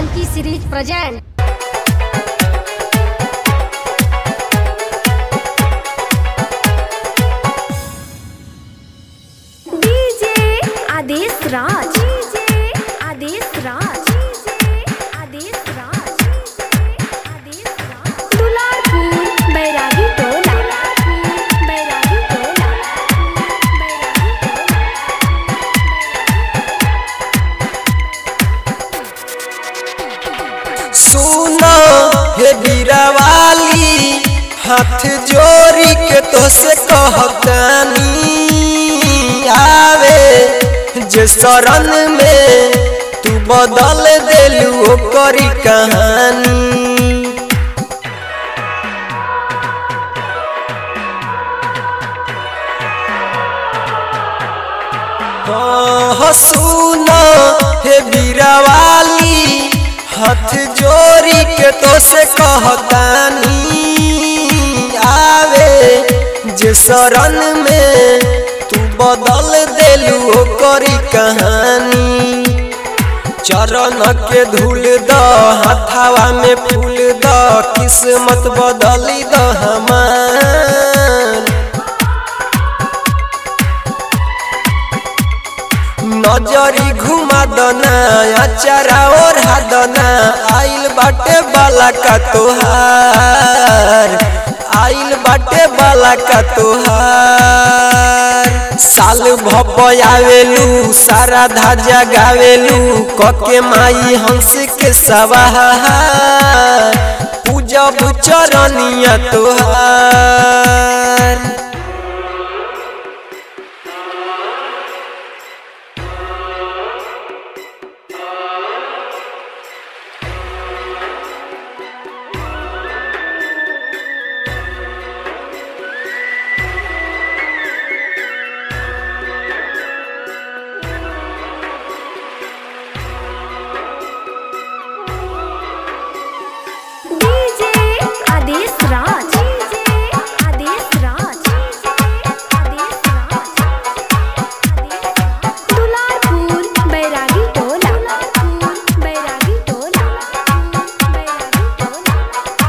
Funky series present. DJ आदेश राज DJ आदेश राज DJ आदेश राज आदेश राज दुलारपुर बैरागी टोला बैरागी टोला सुनो हे बीरावाली हाथ जोड़ी के तो से कहतानी आवे जे शरण में तू बदल देलू ओकरी कहानी हाँ, सुनो हे बीरावाली हाथ जोड़ी के तो से कहतानी आवे जे शरण में तू बदल देलू ओकरी कहानी चरण के धूल द हथावा में फूल द किस्मत बदली द हमार नजरी घुमा दना अचारा और हादना आइल बाटे बाला का तोहार आइल बाटे बाला का तोहार साल भप आवेलू सारा धाजा गावेलू कके माई हंस के सवार पूजब चरनिया तोहार डीजे आदेश राज डीजे आदेश राज आदेश राज दुलारपुर बैरागी टोला बैरागी टोला बैरागी टोला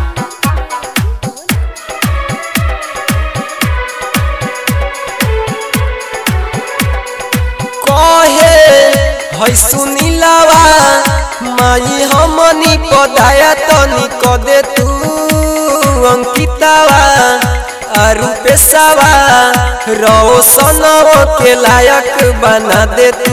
कहे है सुनीलावा माई हमनी पदाया तनी क दे तू अंकितावा आरु पेशावा रोशनवा के लायक बना दे तू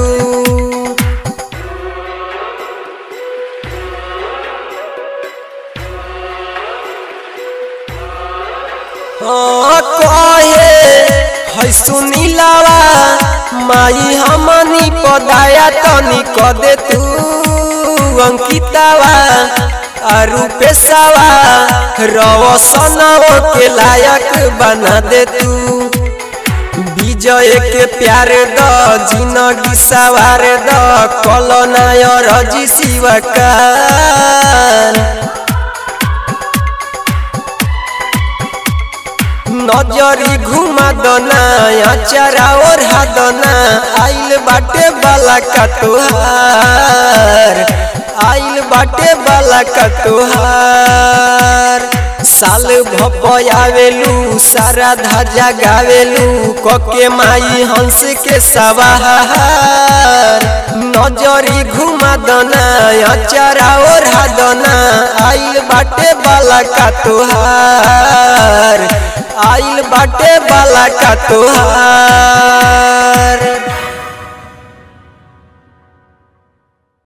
हाँ कहे है सुनीलावा माई हमनी पदाया तनी क दे तू अंकितावा आरु पेशावा रोशनवा के लायक बना दे तू विजय के प्यार द जिंदगी सवार द कलनाय रजी शिवकार नजरी घुमा दना अचारा और हादना आइल बाटे बाला का तोहार आइल बाटे बाला का तोहार साल भप आवेलू सारा धाजा गावेलू कके माई हंस के सवार नजरी घुमा दना अचारा और हादना आइल बाटे बाला का तोहार आइल बाटे बाला का तोहार